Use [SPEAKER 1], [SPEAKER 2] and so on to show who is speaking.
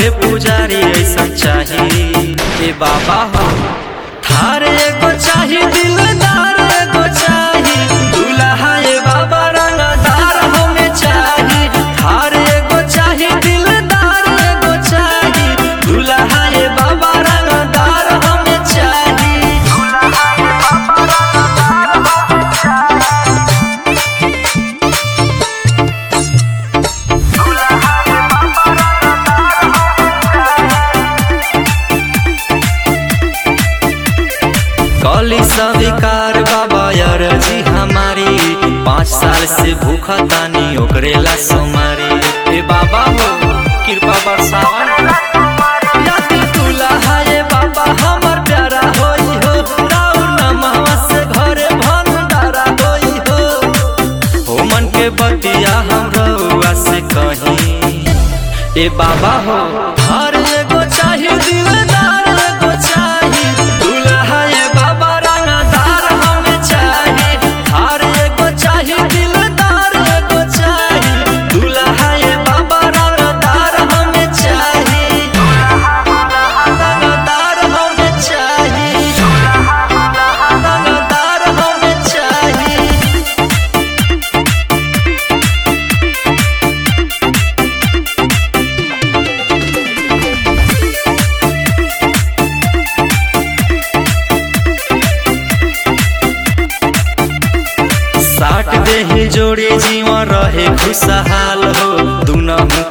[SPEAKER 1] के पुजारी ऐसा चाही ए बाबा हो थार एगो चाही दिलदार एगो चाही दुल्हा ए बाबा रंगदार हमें चाही थार एगो चाही दिलदार एगो चाही दुल्हा ए बाबा रंगदार हमें चाही कली स्वीकार बाबा यार जी हमारी पाँच साल से भूखा तानी ओकरे ला सोमारी ए बाबा हो कृपा बरसावन याद दुल्हा ए बाबा हमर प्यारा होई हो राउर नमवा से घरे भंडारा होई हो हो मन के बतिया हम रउआ से कहीं ए बाबा हो हर एगो चाही दिलदार एगो चाही दुल्हा ए बाबा रंगदार हमें चाही हर एगो चाही दिलदार एगो चाही दुल्हा ए बाबा रंगदार हमें चाही रंगदार हमें चाही रंगदार हमें चाही साट देही जोड़ी जीवन रहे खुशहाल हो दुनहु